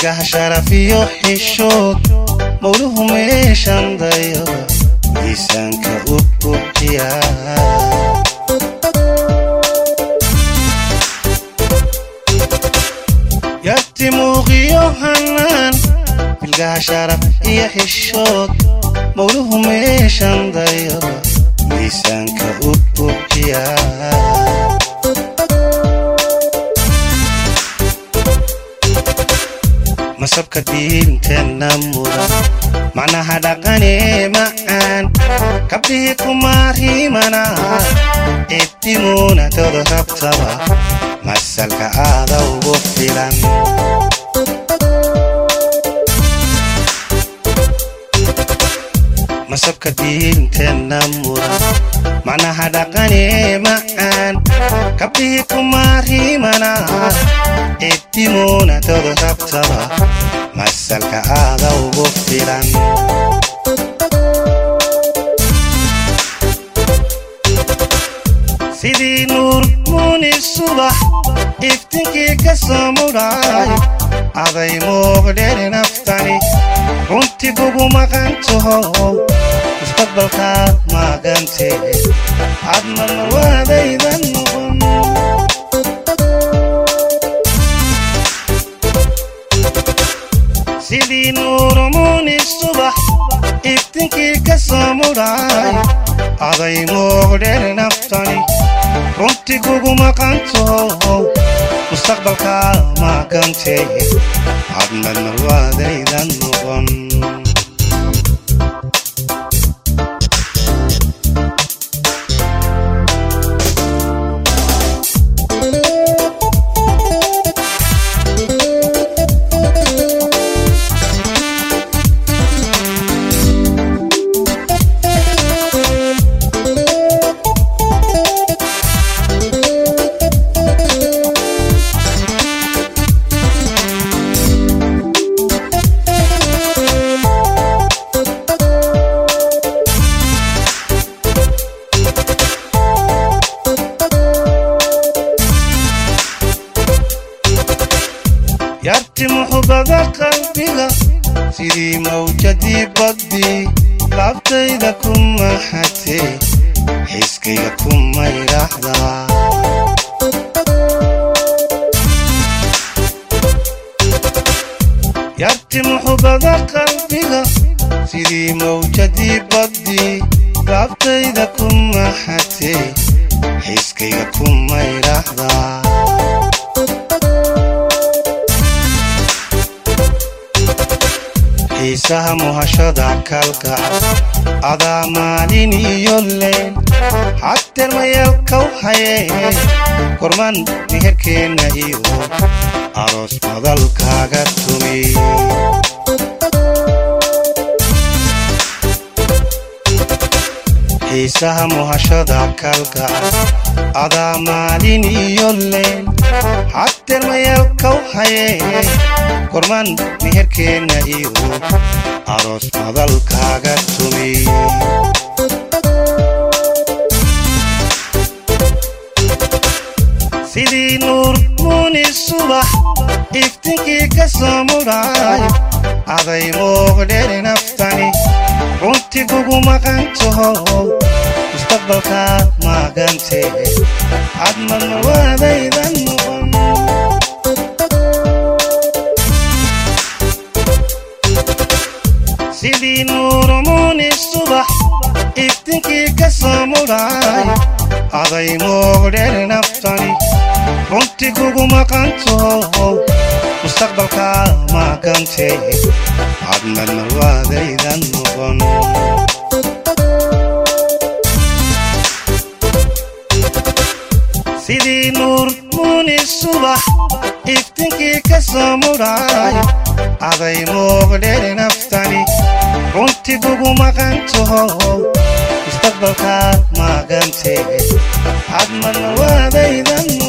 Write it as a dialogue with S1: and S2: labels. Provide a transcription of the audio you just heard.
S1: milgaha sharafiyo xishood mawluhu meeshan dayaba miisaanka u buuxiya yarti muuqiyo hanaan milgaha sharaf iyo xishood mawluhu meeshan dayaba miisaanka u buuxiya masabka diinteenna mudan macnaha dhaqanee macaan kabdhihii kumaariimana ciddimuunatooda rabtaba masalka aada ugu filan masabka diinteenna mudan macnaha dhaqanee macaan kabdhihii kumaariimana ciddimuunatooda rabtaba masalka aada ugu filan sidii nuur muuni subax iftinkii ka soo mudhaay aday muuqdheeri naftani runtii kugu maqantaho mustaqbalkaa maagantee aad marmarwaadaydan noqon sidii nuurumuuni subax iftinkii ka soo mudhaay aday muuqdheer naftani runtii kugu maqantaho mustaqbalkaa maagantee aad marmarwaadaydan noqon yarti muxubada qalbiga sidii mawjadii badii laabtayda ku maxatee xiskayga ku maydhaxdaa yarti muxubada qalbiga sidii mawjadii badii laabtayda ku maxatee xiskayga ku maydhaxdaa xiisaha muhashada kalgacal adaa maalin iyo leen xateer mayalkaw hayee korman meherkeenna iyo aroos madalkaaga tumi xiisaha muhashada kalgacal adaa maalin iyo leen xateer mayalkaw hayee korman meherkeenna iyo aroos madalkaaga tumi sidii nuur muuni subax iftinkii ka soo mudhaay aday muuqdheeri naftani runtii kugu maqantaho mustaqbalkaa maagantee aad marmarwaadaydan noqon sidii nuurumuuni subax iftinkii ka soo mudhaay aday muuqdheer naftani runtii kugu maqantaho mustaqbalkaa maagantee aad marmarwaadaydan noqon sidii nuur muuni subax iftinkii ka soo mudhaay aday muuqdheer naftani runtii kugu maqantaho mustaqbalkaa maagantee aad marmarwaadaydan